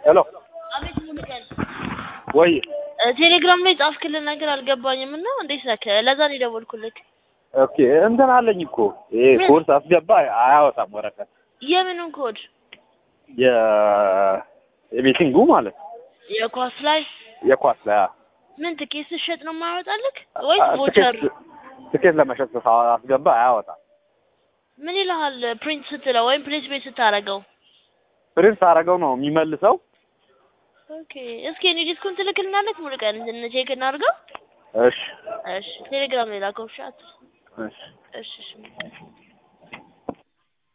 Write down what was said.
ሄሎ አቤት ሙሉቀን ወይ ቴሌግራም ላይ ጻፍክልን ነገር አልገባኝም እና እንዴት ነህ? ለዛ ነው የደወልኩልክ። ኦኬ እንትን አለኝ እኮ ይሄ ኮርስ አስገባ አያወጣም ወረቀት የምኑን ኮድ? የ- የቤቲንጉ ማለት ነው። የኳስ ላይ የኳስ ላይ አዎ። ምን ትኬት ስትሸጥ ነው የማያወጣልክ ወይስ አ- ቮቸር? ትኬት ትኬት ለመሸጥ ሳ- አስገባ አያወጣም። ምን ይልሃል ፕሪንት ስትለው ወይም ፕሌስ ቤት ስታረገው? ፕሪንት አደረገው ነው የሚመልሰው። ኦኬ እስኪ እኔ ዲስኩን ትልክልናለች ሙሉቀን እንትን ቼክ እናድርገው። እሺ እሺ ቴሌግራም ላይ ላከው። እሺ አት- እሺ እሺ እሺ